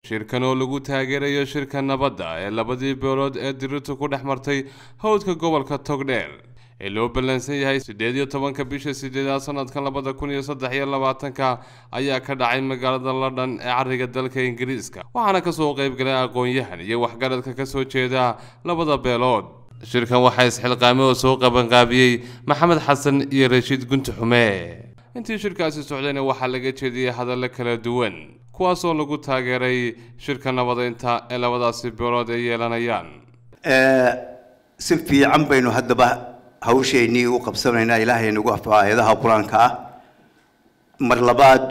shirkan oo lagu taageerayo shirka nabadda ee labadii beelood ee dirirtu ku dhex martay howdka gobolka togdheer ee loo ballansan yahay siddeed iyo tobanka bisha sideedaad sanadkan labada kun iyo saddex iyo labaatanka ayaa ka dhacay magaalada london ee cariga dalka ingiriiska waxaana kasoo qayb galay aqoon-yahan iyo waxgaradka kasoo jeeda labada beelood shirkan waxaa isxilqaamay oo soo qabanqaabiyey maxamed xasan iyo rashiid gunti xume intii shirkaasi socdayna waxaa laga jeediyey hadallo kala duwan kuwaasoo lagu taageeray shirka nabadeynta ee labadaasi beelood ay yeelanayaan si fiican baynu haddaba hawsheennii u qabsanaynaa ilaahay nagu afo aayadaha qur-aanka ah mar labaad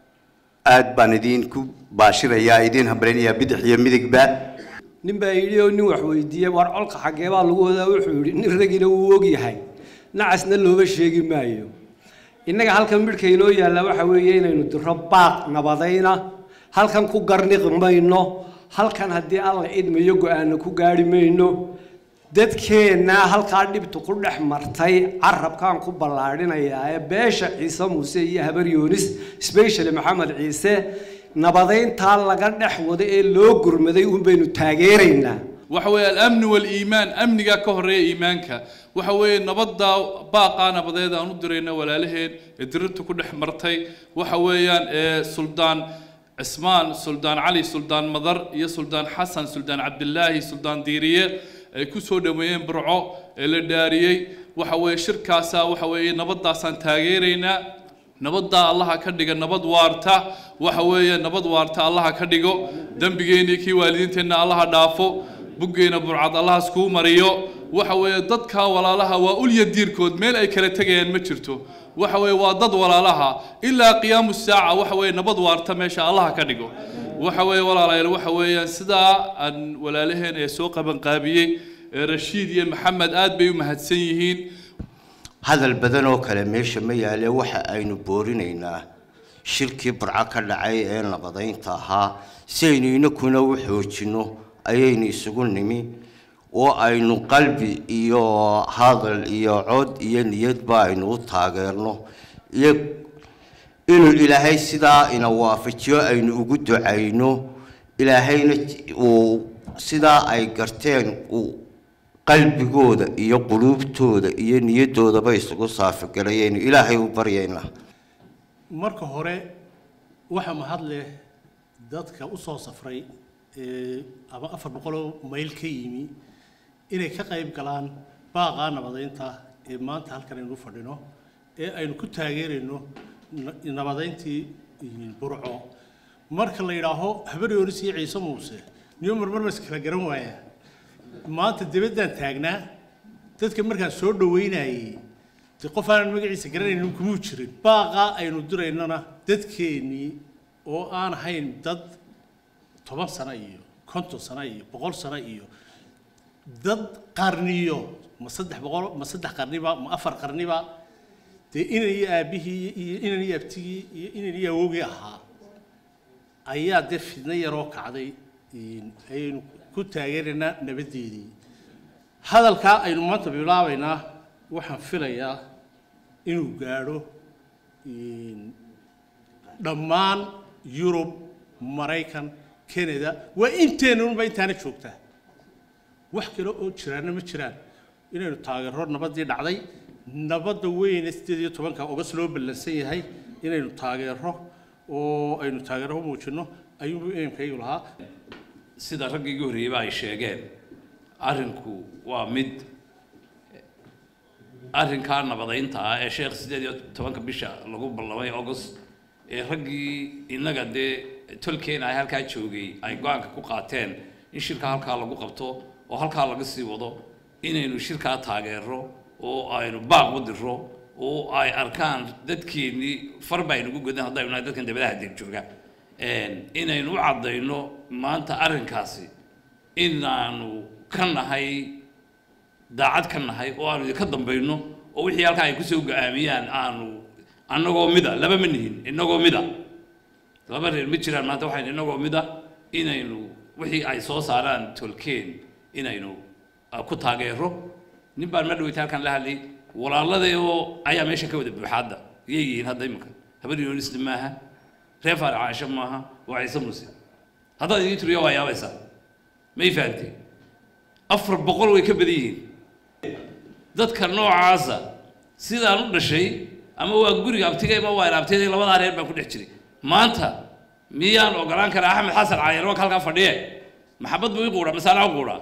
aad baan idinku baashirayaa idiin hambaleynayaa bidix iyo midigba nin baa yidhi oo nin wax weydiiyey war colka xaggee baa lagu wadaa wuxuu yidhi nin ragina wuu ogyahay nacasna looba sheegi maayo innaga halkan midhka inoo yaalla waxa weeye inaynu diro baaq nabadayna halkan ku garniqi mayno halkan haddii alla idmayo go-aano ku gaari mayno dadkeenna halkaa dhibtu ku dhex martay carabkaan ku ballaadhinayaa ee beesha ciise muuse iyo habar yoonis specially maxamed ciise nabadayntaa laga dhex wado ee loo gurmaday uun baynu taageeraynaa waxa weeye alamni waaliimaan amnigaa ka horreeya iimaanka waxa weeye nabadda baaqaa nabadeed aan u dirayna walaalaheen ee dirirta ku dhex martay waxa weeyaan ee suldaan cismaan suldaan cali suldaan madar iyo suldaan xasan suldaan cabdilaahi suldaan diiriye ay ku soo dhaweeyeen burco ee la dhaariyey waxa weeye shirkaasaa waxa weeye nabaddaasaan taageeraynaa nabaddaa allaha ka dhiga nabad waarta waxa weeye nabad waarta allaha ka dhigo dembigeennii kii waalidiinteenna allaha dhaafo buggeena burcad allaha iskuu mariyo waxa weeye dadka walaalaha waa ulya diirkood meel ay kala tegayaan ma jirto waxa weeye waa dad walaalaha ilaa qiyaamu saaca waxa weeye nabad waarta meesha allaha ka dhigo waxa weeye walaalayaal waxa weeyaan sidaa aan walaalaheen ee soo qabanqaabiyey ee rashiid iyo maxamed aad bay u mahadsan yihiin hadal badan oo kale meesha ma yaale waxa aynu boorinaynaa shirkii burco ka dhacay ee nabadaynta ahaa si aynu inakuna u xoojinno ayaynu isugu nimi oo aynu qalbi iyo hadal iyo cod iyo niyadba aynu u taageerno iyo inuu ilaahay sidaa ina waafajiyo aynu ugu ducayno ilaahayna uu sidaa ay garteen uu qalbigooda iyo quluubtooda iyo niyadoodaba isugu saafigalayaynu ilaahay u baryaynaa marka hore waxa mahad leh dadka u soo safray ee ama afar boqoloo mayl ka yimi inay ka qayb galaan baaqaa nabadaynta ee maanta halkan aynu fadhino ee aynu ku taageerayno nabadayntii burco marka la yidhaaho habar yoonis iyo ciise muuse niyo marmar ma iskala garan waaya maanta dibaddaan taagnaa dadka markaan soo dhaweynayay de qof aanan magaciisa garanaynin kumuu jirin baaqaa aynu diraynona dadkeennii oo aan ahayn dad toban sano iyo konton sano iyo boqol sano iyo dad qarniyo ma saddex boqol ma saddex qarniba ma afar qarniba dee inan iyo aabbihii iyo inan iyo abtigii iyo inan iyo awowgii ahaa ayaa dee fidno yaroo kacday ayaynu ku taageeraynaa nabaddeedii hadalkaa aynu maanta bilaabaynaa waxaan filayaa inuu gaadho dhammaan yurub maraykan canada waa inteennunba intaana joogtaa wax kale oo jiraanna ma jiraan inaynu taageero nabaddii dhacday nabadda weyne sideed iyo tobanka ogas loo ballansan yahay inaynu taageero oo aynu taageero u muujinno ayuu eemkaygu lahaa sida raggii igu horreeyeyba ay sheegeen arrinku waa mid arrinkaa nabadaynta ah ee sheekh siddeed iyo tobanka bisha lagu ballamay august ee raggii innaga dee tolkeena ay halkaa joogay ay go-aanka ku qaateen in shirkaa halkaa lagu qabto oo halkaa laga sii wado inaynu shirkaa taageero oo aynu baaq u diro oo ay arkaan dadkeennii far baynugu godan haddaynu nahay dadkan dabadaha deeg jooga inaynu u caddayno maanta arrinkaasi inaanu ka nahay daacad ka nahay oo aanu idinka dambayno oo wixii halkaa ay kusoo go-aamiyaan aanu annagoo mida laba ma nihin innagoo mida laba reer ma jiraan maanta waxaynu innagoo mida inaynu wixii ay soo saaraan tolkeen inaynu ku taageero nin baan ma dhaweyta halkan la hadlay walaaladayoo ayaa meesha ka wada buuxaadda yay yihiin hadda iminka habar yoonisna maaha reer faarac caasho maaha waa ciise muuse haddaad idin tiriyo waa yaabaysaa may fahamtay afar boqol way ka badan yihiin dadka noocaasa sidaan u dhashay ama waa guriga abtigay ama waa inaabtiyada labadaa reer baan ku dhex jiray maanta miyaan ogolaan karaa axmed xasan cali yarwak halkaa fadhiye maxabad buu ii quudhaa masaana u quudhaa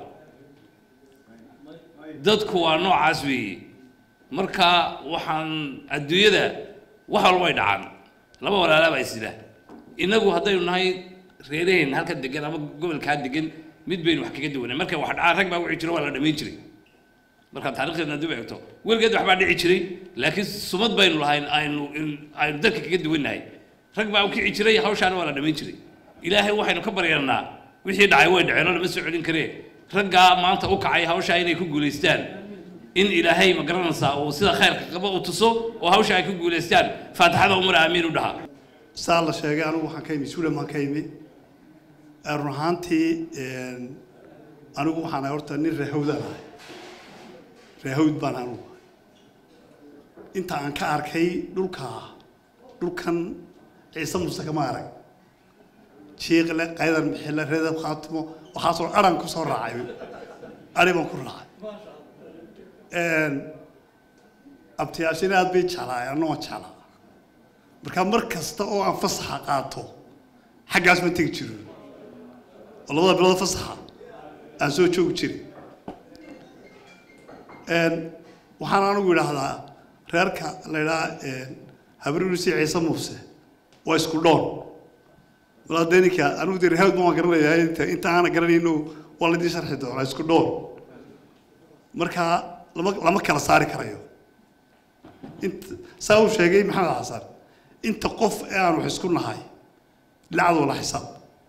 dadku waa noocaas weeye marka waxaan adduunyada wax walba ay dhacaan laba walaalaabaa isila innagu haddaynu nahay reeraheen halka degan ama gobolkaa degan mid baynu wax kaga duwanay markay wax dhacaan rag baa wici jiro waa la dhamayn jiray markaad taarikhdeedna dib eegto weligeed waxbaa dhici jiray laakiin sumad baynu lahayn aynu aynu dadka kaga duwannahay rag baa u kici jiray hawshaana waa la dhamayn jiray ilaahay waxaynu ka baryanaa wixii dhacay way dhaceen oo lama soo celin karee raggaa maanta u kacay hawshaa inay ku guulaystaan in ilaahay ma garanaysaa uu sida khayrka qaba u tuso oo hawsha ay ku guulaystaan faatixada umar aamiin u dhaha saa la sheegay anigu waxaan ka imi suulan baan ka imi run ahaantii anigu waxaan ahay horta nin reehawdaan ahay reehawd baan anigu ahay inta aan ka arkay dhulka dhulkan ciise muuse kama arag jiiqle qaydan bixile reedab khaatimo waxaasoo aran ku soo raacay ari baan ku raacay abtiyaashina aad bay jeclaay anna waan jeclaa marka mar kasta oo aan fasaxa qaato xaggaas ma tegi jiro oo labada bilood fasaxa aan soo joogi jiray waxaan anigu idhaahdaa reerka la idhaha habrirusi ciise muuse waa isku dhoon walaa dee ninka anigu dee rehaawd ma waan garanayaa inta inta aana garanayno waa laydin sharxi doonaa isku dhoon marka lama lama kala saari karayo inta saa uu sheegay maxamed xasan inta qof ee aan wax isku nahay lacad wala xisaab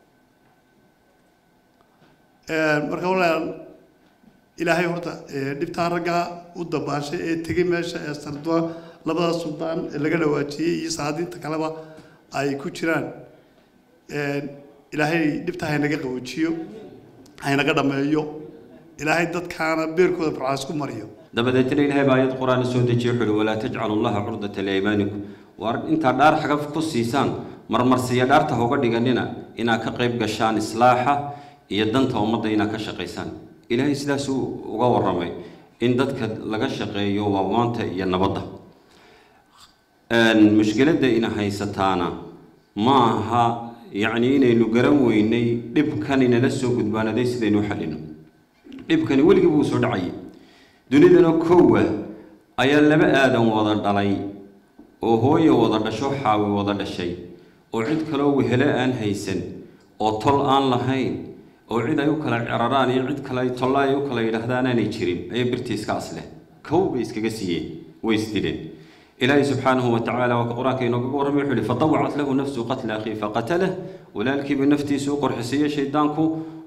marka walaal ilaahay horta dhibtaa raggaa u dabaashay ee tegay meesha ee sardua labada suldaan ee laga dhawaajiyey iyo saadiinta kaleba ay ku jiraan ilaahay dhibtaa haynaga qaboojiyo haynaga dhameeyo ilaahay dadkaana beerkooda barcaas ku mariyo dabadeetna ilaahay baa ayad qur-aan soo dejiye wuxuu uhi walaa tajcalu llaha curdata liaymaanikum waar intaa dhaar xagaf ku siisaan marmarsiya dhaarta hoga dhiganina inaad ka qayb gashaan islaaxa iyo danta ummadda inaad ka shaqaysaan ilaahay sidaasuu uga warramay in dadka laga shaqeeyo waamaanta iyo nabadda mushkiladda ina haysataana ma aha yacni inaynu garan weynay dhibkan inala soo gudbaanaday sidaynu u xallino dhibkani weligii buu soo dhacayay dunidana kowa ayaa laba aadan wada dhalay oo hooye wada dhasho xaawi wada dhashay oo cid kaloo wehelo aan haysan oo tol aan lahayn oo cid ay u kala ceraraan iyo cid kale ay tolla ay u kala yidhaahdaan aanay jirin ayaa birtii iska asleh kow bay iskaga siiyeen way isdileen ilaahay subxaanahu wa tacaala waa ka qur-aanka inoogaga warramay wuxuu yihi fatawacat lahu nafsu qatla akhihi faqatalah walaalkiiba naftiisa u qorxisiiye shaydaanku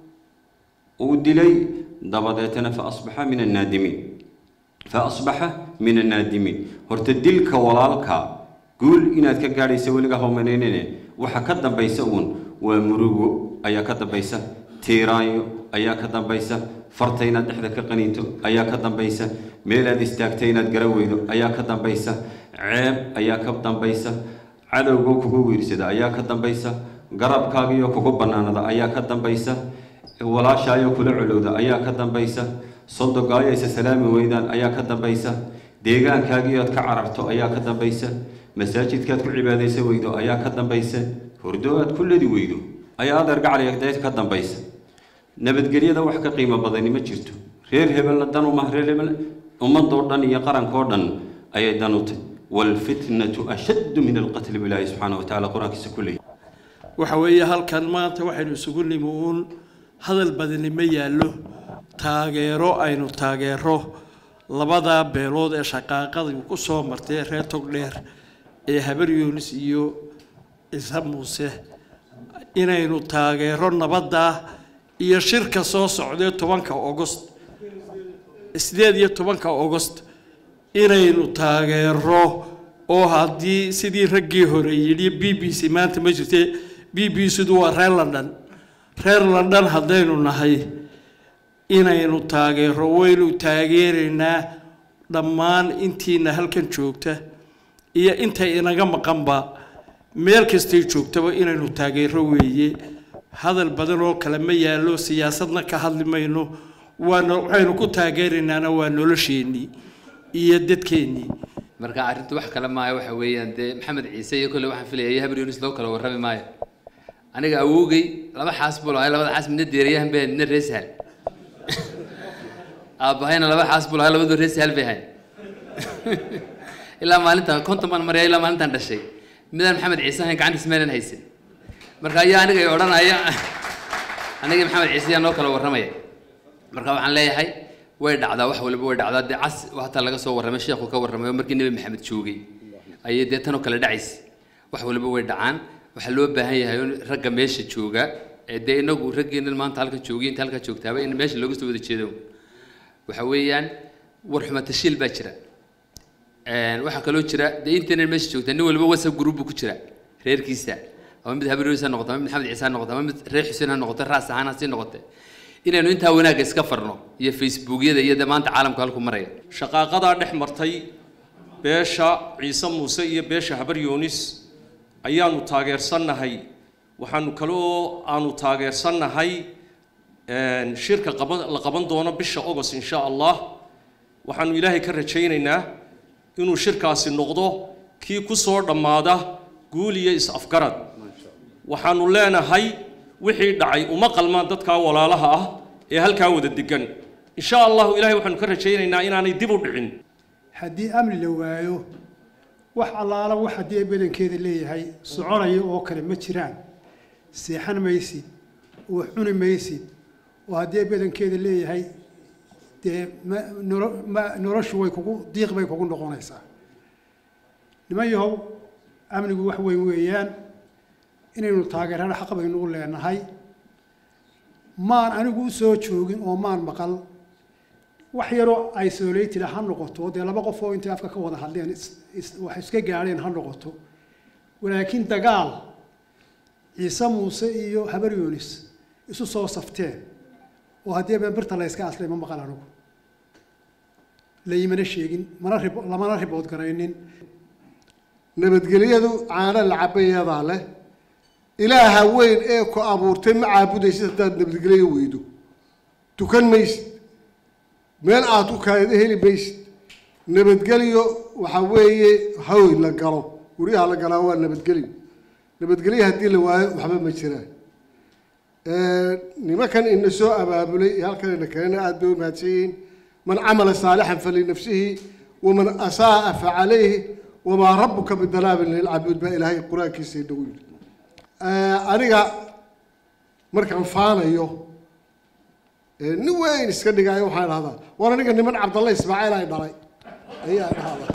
uu dilay dabadeetana fa asbaxa min annaadimiin fa asbaxa min annaadimiin horta dilka walaalka guul inaad ka gaadhaysa weliga hawmanaynine waxa ka dambaysa uun waa murugo ayaa ka dambaysa tiiraanyo ayaa ka dambaysa farta inaad dhexda ka qaniinto ayaa ka dambaysa meelaad istaagta inaad gara weydo ayaa ka dambaysa ceeb ayaa ka dambaysa cadowgoo kugu wiirsada ayaa ka dambaysa garabkaagiyo kugu bannaanada ayaa ka dambaysa walaashaayo kula colowda ayaa ka dambaysa sodogaayo isa salaami weydaan ayaa ka dambaysa deegaankaagiyood ka cararto ayaa ka dambaysa masaajidkaad ku cibaadaysa weydo ayaa ka dambaysa hordo aad ku ladi weydo ayaa adeer gacalideed ka dambaysa nabadgelyada wax ka qiimo badani ma jirto reer hebelna dan uma reer hebel ummadoo dhan iyo qarankoo dhan ayay dan u tahy waalfitnatu ashaddu min alqatli bilaahi subxaana wa tacala qur-aankiisa ku leeyahy waxa weeye halkan maanta waxaynu isugu nimi uun hadal badani ma yaallo taageero aynu taageero labadaa beelood ee shaqaaqadii ku soo martay reer togdheer ee habar yuunis iyo ciise muuse inaynu taageero nabadda iyo shirka soo socdee tobanka ogost sideed iyo tobanka ogost inaynu taageero oo haddii sidii raggii hore yidhi b b c maanta ma jirte b b c du waa reer london reer london haddaynu nahay inaynu taageero waynu taageeraynaa dhammaan intiina halkan joogta iyo intay inaga maqanba meel kastay joogtaba inaynu taageero weeye hadal badan oo kale ma yaallo siyaasadna ka hadli mayno waana waxaynu ku taageeraynaana waa nolosheennii iyo dadkeennii marka arrintu wax kale maayo waxa weeyaan dee maxamed ciise iyo kolle waxaan filaya iyo habar yunis loo kala warrami maayo aniga awowgay laba xaas buu lahay labada xaas midna deeriyahan bay midna rees hal aabbahayna laba xaas buu lahay labadu rees hal bay hayn ilaa maalintan konton baan maraya ilaa maalintan dhashay midaan maxamed ciise ahayn gacantiis meelan haysan marka ayaa aniga i odhanaya aniga maxamed ciise ayaa noo kala warramaya marka waxaan leeyahay way dhacdaa wax waliba way dhacdaa dee cas hataa laga soo warramay sheekhu ka warramay oo markii nebi maxamed joogay ayay dee tanoo kale dhacaysa wax waliba way dhacaan waxaa loo baahan yahay in ragga meesha jooga ee dee inagu raggeena maanta halka joogay inta halka joogtaaba in meesha looga soo wada jeedo waxa weeyaan war xumatashiil baa jira waxaa kaloo jira dee intayna meesha joogtaa nin waliba whatsapp group buu ku jira reerkiisa ama mid habaryos ha noqoto ama mid maxamed ciise ha noqoto ama mid reer xuseen ha noqoto raas ahaan ha sii noqote inaynu intaa wanaagga iska farno iyo facebookyada iyo dee maanta caalamku halku maraya shaqaaqadaa dhex martay beesha ciise muuse iyo beesha habar yoonis ayaanu taageersannahay waxaanu kaloo aanu taageersannahay shirka qaban la qaban doono bisha agost insha allah waxaanu ilaahay ka rajaynaynaa inuu shirkaasi noqdo kii ku soo dhammaada guul iyo is-afgarad waxaanu leenahay wixii dhacay uma qalmaan dadkaa walaalaha ah ee halkaa wada degan insha allahu ilaahay waxaanu ka rajaynaynaa inaanay dib u dhicin haddii amni la waayo wax allaala wax haddii badankeeda leeyahay soconaya oo kale ma jiraan seexan maysid wax cuni maysid oo haddii badankeeda leeyahay dee ma nolo ma noloshu way kugu diiq bay kugu noqonaysaa niman yahow amnigu wax weyn weeyaan inaynu taageerana xaq baynu u leenahay maan anigu u soo joogin oo maan maqal wax yaroo isolated ha noqoto dee laba qof oo intay afka ka wada hadleen wax iska gaadheen ha noqoto walaakiin dagaal ciise muuse iyo habar yoonis isu soo safteen oo haddii been birta la yska aslay ma maqal anigu laymana sheegin mana rib lamana ribood garaynin nabadgelyadu caano la cabayadaa leh ilaaha weyn ee ku abuurtay ma caabudaysid haddaad nabadgelyo weydo tukan maysid meel aad u kaaydo heli maysid nabadgelyo waxaa weeye hawy la galo guryaha la galaa waa nabadgelyo nabadgelyo haddii la waayo waxba ma jiraan nimankan ina soo abaabulay iyo halkan ina kalena aada bay u mahadsan yihiin man camala saalixan falinafsihi waman asaaa facalayhi wamaa rabuka bidalaabin lilcabuud baa ilaahay qur-aankiisa inagu yidhi aniga markaan faanayo nin weyn iska dhigaayo waxaan dhahdaa war aniga niman cabdalle ismaaciil ay dhalay ayaa dhahdaa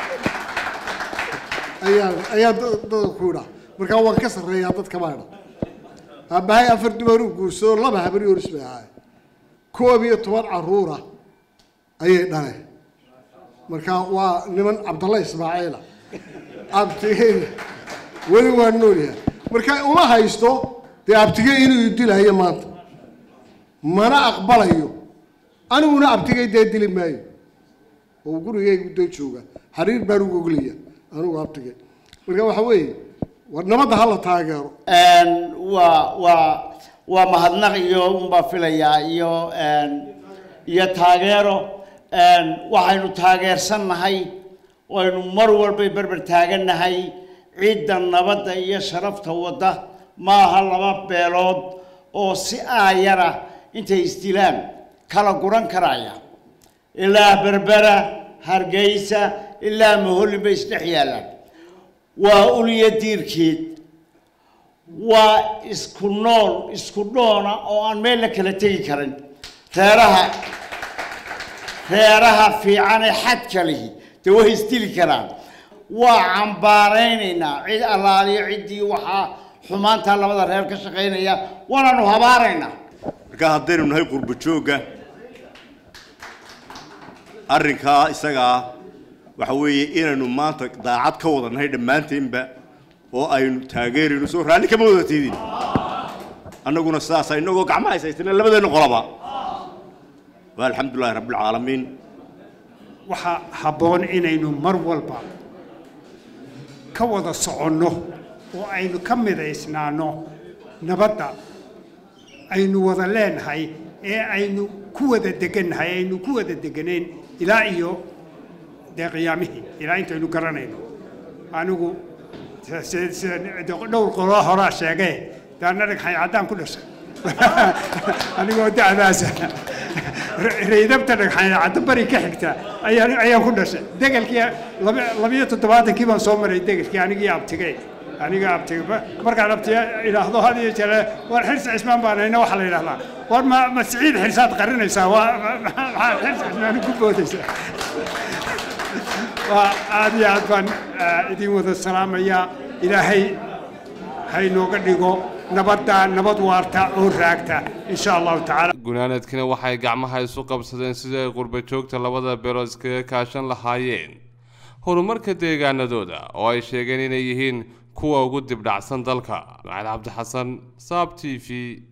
ayaa ayaa dadka ku idhaa markaa waan ka sarreeyaa dadka baa idha aabbahay afar dumar u guursado laba habar yoris bay ahaay koob iyo toban caruura ayay dhaleen marka waa niman cabdalle ismaaciila abtigeyna weli waa noolyahay marka uma haysto dee abtige inuu dilayo maanta mana aqbalayo aniguna abtigay dee dili maayo oo gurigaygu dee jooga xariir baan ugu oglaya anigu abtigay marka waxa weeye war nabadda hala taageero waa waa waa mahadnaq iyo unbaa filayaa iyo iyo taageero waxaynu taageersannahay waynu mar walbay berber taagannahay cidda nabadda iyo sharafta wadda maaha laba beelood oo si aayara intay isdilaan kala guran karaya ilaa berbera hargeysa ilaa mahollin bay isdhex yaallaan waa uliya diirkeed waa isku nool isku dhoona oo aan meel la kala tegi karin reeraha reeraha fiican ee xadka lihi dee way isdili karaan waa cambaaraynaynaa cid allaaliyo ciddii waxaa xumaantaa labada reer ka shaqaynaya waanaanu habaaraynaa marka haddaynu nahay qurbo joogga arrinkaa isagaa waxa weeye inaynu maanta daacad ka wada nahay dhammaanteenba oo aynu taageerayno soo raalli kama wada tiidin annaguna sidaasa innagoo gacmaha haysaysana labadeenna qolaba waa alxamdulillahi rabbilcaalamiin waxaa habboon inaynu mar walba ka wada soconno oo aynu ka midaysnaano nabadda aynu wada leenahay ee aynu ku wada degannahay aynu ku wada deganeen ilaa iyo dee qiyaamihii ilaa intaynu garanayno anigu se- se- se- de- dhowr qoloo horaa sheegee daana dhagxay caddaan ku dhashay anigoo da'daasa raydabta dhagxay caddo bari ka xigta ayaan ayaan ku dhashay degelkii laba labiyo toddobaatankii baan soo maray degelkii anigii abtigay aniga abtiga ma- markaan abtiga idhaahdo had iyo jeer war xirsi cismaan baan hayna waxaa la yidhahdaa war ma ma siciid xirsaad qarinaysaa waa ma- ma- maxaa xirsi cismaan ku boodaysaa waa aad iyo aad baan ah, idin wada salaamayaa ilaahay haynooga dhigo nabadda nabad waarta oo raagta insha allahu tacaala gunaanadkina waxay gacmaha isu qabsadeen sidii ay qurba joogta labada beelood iskaga kaashan lahaayeen horumarka deegaanadooda oo ay sheegeen inay yihiin kuwa ugu dibdhacsan dalka macali cabdixasan saab t v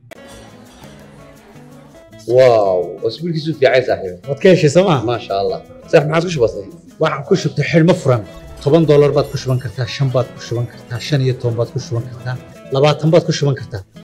واو اسبوع كيسو في عايز صاحبي waad ka heshay sooma ما شاء الله صح ما عادش بسيط waxaan ku shubtay xidhmo furan toban doolar baad ku shuban kartaa shan baad ku shuban kartaa shan iyo toban baad ku shuban kartaa labaatan baad ku shuban kartaa